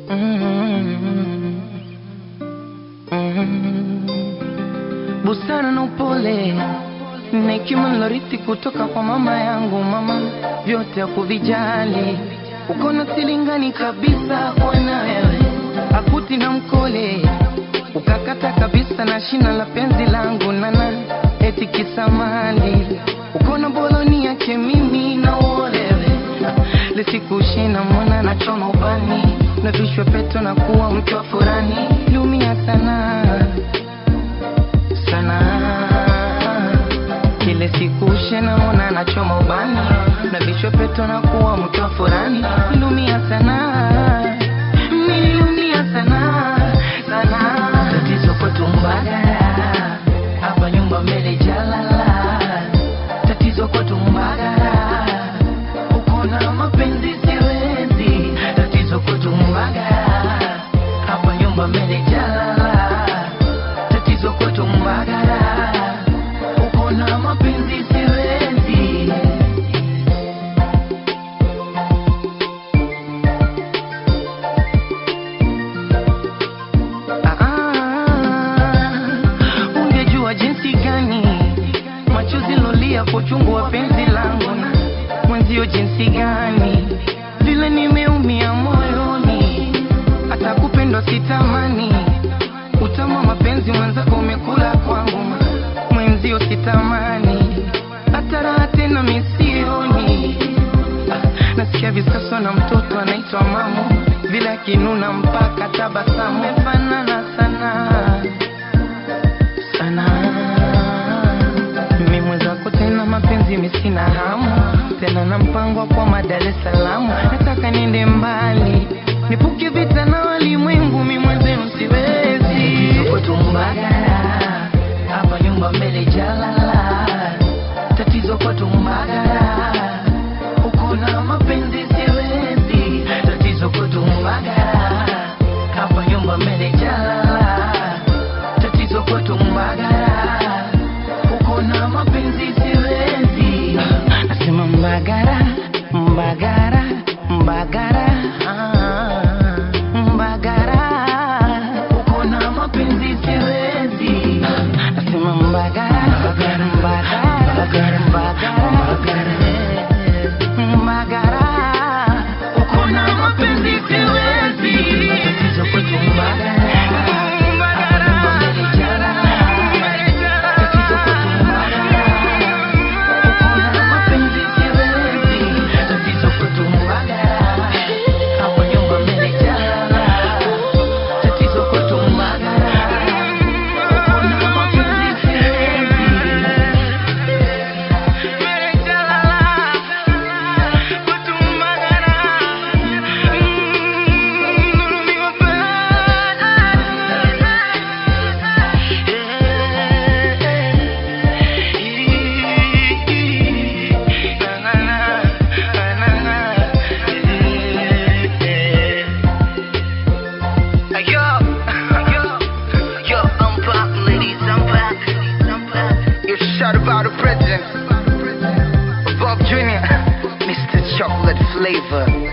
Mm. Mm. Busara na upole na hekima nilorithi kutoka kwa mama yangu. Mama vyote hakuvijali, uko na silingani kabisa kwana wewe, akuti na mkole ukakata kabisa na shina la penzi langu nana eti kisamali uko na boloni yake mimi na uolewe lisikushina mwana na choma ubani na vishwe peto na kuwa mke wa furani lumia sana sana kile siku shena mwana na choma ubani na vishwe peto na kuwa mke wa furani lumia sana nililumia sana sana tatizo kwetu mbagara hapa nyumba mbele jalala tatizo kwetu mbagara uko na mapenzi siwezi tatizo kwetu mbagara hapa nyumba mbele jalala tatizo kwetu mbagara uko na mapenzi siwezi Ah, ungejua jinsi gani machozi lolia kwa uchungu wa penzi langu na mwenzio jinsi gani vile nimeumia moyoni hata kupendwa sitamani utamu wa mapenzi mwenzako umekula kwangu ma- mwenzio sitamani hata raha tena misioni Ah, nasikia visaso na mtoto anaitwa mamu vile akinuna mpaka tabasamu mefanana sana sana mimi mwenzako tena mapenzi misina hamu tena na mpango wa kwa Dar es Salaam nataka niende mbali nipuke vita na walimwengu mi mwenzenu siwezi tuko tumbagara hapa nyumba mbele jalala tatizo kwa tumbagara uko na mapenzi siwezi tatizo kwa tumbagara hapa nyumba mbele jalala tatizo kwetu mbagara uko na mapenzi siwezi nasema mbagara mbagara mbagara ah, mbagara uko na mapenzi siwezi nasema mbagara mbagara mbagara mbagara mbagara uko na mapenzi siwezi tatizo kwetu mbagara Yo, yo, yo, I'm back, ladies, I'm back. I'm back. You shout about the president, Bob Jr., Mr. Chocolate Flavor.